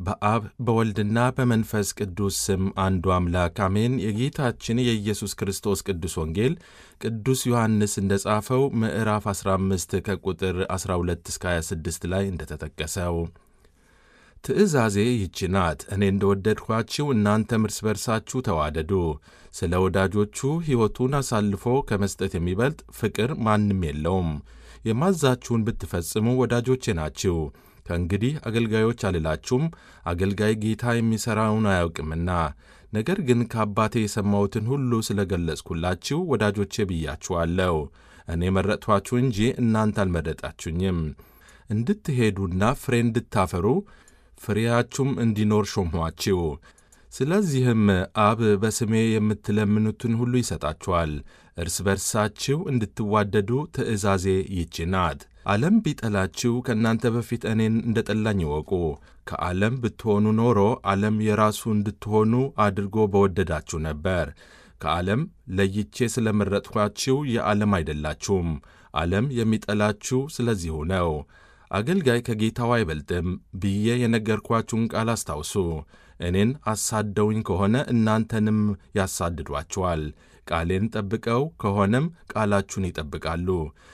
በአብ በወልድና በመንፈስ ቅዱስ ስም አንዱ አምላክ አሜን። የጌታችን የኢየሱስ ክርስቶስ ቅዱስ ወንጌል ቅዱስ ዮሐንስ እንደ ጻፈው ምዕራፍ 15 ከቁጥር 12 እስከ 26 ላይ እንደተጠቀሰው ትእዛዜ ይህች ናት፣ እኔ እንደወደድኋችሁ እናንተም እርስ በርሳችሁ ተዋደዱ። ስለ ወዳጆቹ ሕይወቱን አሳልፎ ከመስጠት የሚበልጥ ፍቅር ማንም የለውም። የማዛችሁን ብትፈጽሙ ወዳጆቼ ናችሁ። ከእንግዲህ አገልጋዮች አልላችሁም፣ አገልጋይ ጌታ የሚሠራውን አያውቅምና። ነገር ግን ከአባቴ የሰማሁትን ሁሉ ስለ ገለጽኩላችሁ ወዳጆቼ ብያችኋለሁ። እኔ መረጥኋችሁ እንጂ እናንተ አልመረጣችሁኝም፣ እንድትሄዱና ፍሬ እንድታፈሩ ፍሬያችሁም እንዲኖር ሾምኋችሁ። ስለዚህም አብ በስሜ የምትለምኑትን ሁሉ ይሰጣችኋል። እርስ በርሳችሁ እንድትዋደዱ ትእዛዜ ይህች ናት። ዓለም ቢጠላችሁ ከእናንተ በፊት እኔን እንደ ጠላኝ ይወቁ። ከዓለም ብትሆኑ ኖሮ ዓለም የራሱ እንድትሆኑ አድርጎ በወደዳችሁ ነበር። ከዓለም ለይቼ ስለመረጥኋችሁ የዓለም አይደላችሁም። ዓለም የሚጠላችሁ ስለዚሁ ነው። አገልጋይ ከጌታው አይበልጥም ብዬ የነገርኳችሁን ቃል አስታውሱ። እኔን አሳደውኝ ከሆነ እናንተንም ያሳድዷችኋል። ቃሌን ጠብቀው ከሆነም ቃላችሁን ይጠብቃሉ።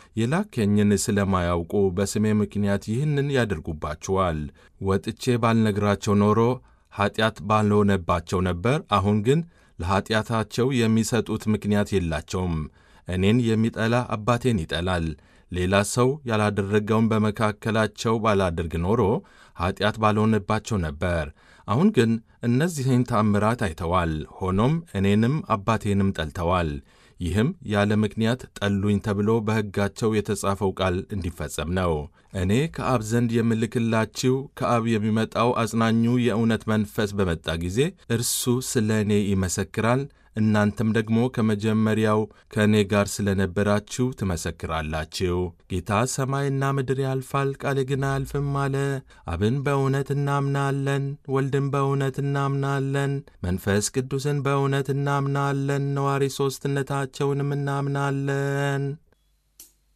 የላከኝን ስለማያውቁ በስሜ ምክንያት ይህንን ያደርጉባችኋል። ወጥቼ ባልነግራቸው ኖሮ ኀጢአት ባልሆነባቸው ነበር። አሁን ግን ለኀጢአታቸው የሚሰጡት ምክንያት የላቸውም። እኔን የሚጠላ አባቴን ይጠላል። ሌላ ሰው ያላደረገውን በመካከላቸው ባላደርግ ኖሮ ኀጢአት ባልሆነባቸው ነበር። አሁን ግን እነዚህን ተአምራት አይተዋል። ሆኖም እኔንም አባቴንም ጠልተዋል። ይህም ያለ ምክንያት ጠሉኝ ተብሎ በሕጋቸው የተጻፈው ቃል እንዲፈጸም ነው። እኔ ከአብ ዘንድ የምልክላችሁ ከአብ የሚመጣው አጽናኙ የእውነት መንፈስ በመጣ ጊዜ እርሱ ስለ እኔ ይመሰክራል። እናንተም ደግሞ ከመጀመሪያው ከእኔ ጋር ስለ ነበራችሁ ትመሰክራላችሁ። ጌታ ሰማይና ምድር ያልፋል፣ ቃሌ ግን አያልፍም አለ። አብን በእውነት እናምናለን፣ ወልድን በእውነት እናምናለን፣ መንፈስ ቅዱስን በእውነት እናምናለን፣ ነዋሪ ሦስትነታቸውንም እናምናለን።